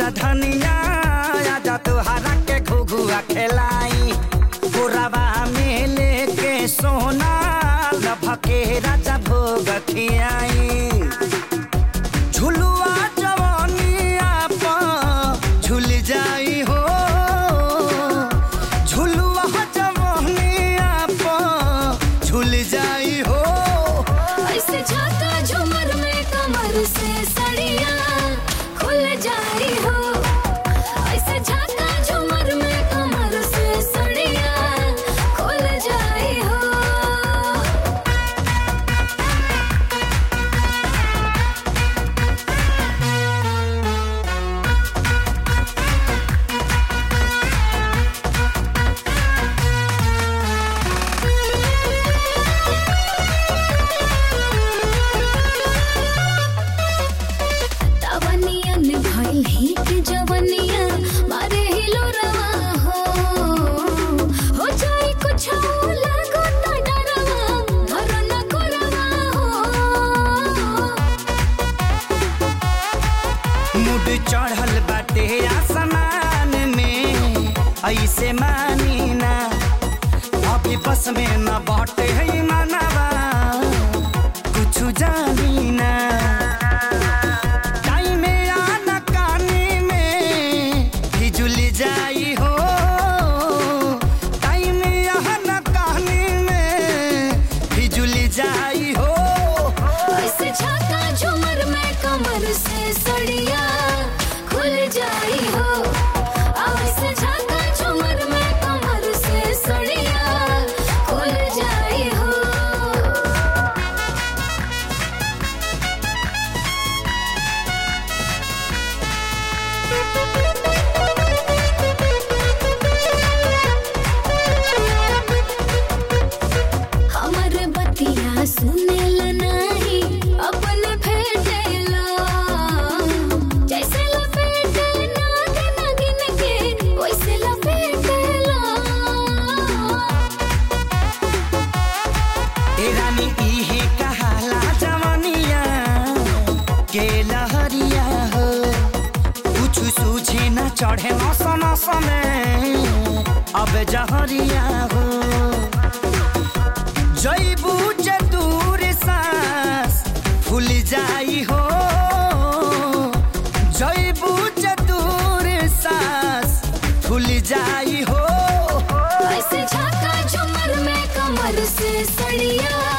धनिया आजा तुहरा के घुघुआ खेलाई पुरवा में लेके सोना लभके राजा भोग खियाई झुलुआ जवानिया पर झुल जाई हो झुलुआ जवानिया पर झुल जाई हो ऐसे झाका झूमर में कमर से सड़िया खुल जाई हो ऐसे झाका झूमर में कमर से सड़िया खुल जाई हो तवनियन भइल ही के जवनिया मारे हिलो रवा हो हो जाई कुछ लागो त डरवा धर न करवा हो मुड चढ़ल बाटे आसमान में ऐसे मानी ना अभी बस में न बाटे है मनवा कुछ जानी ना टाइम आना कानी में फिजुल जाई हो टाइम आना कानी में फिजुल जाई हो ऐसे झाका झूमर में कमर से सड़िया खुल जाई हो ऐसे झाका झूमर में कमर से सड़िया खुल जाई हो हमर बतिया सुनेल नाही अपन फेटेला जैसे लपेटे नागिन नागिन के वैसे लपेटेला ए रानी इहे कहाला जवनिया के लहरिया हो कुछ सूझे न चढ़े नस नस में अब जहरिया हो जैबू दूर सांस फूल जाई हो जैबू दूर सांस फूल जाई हो ऐसे झाका झूमर में कमर से सड़िया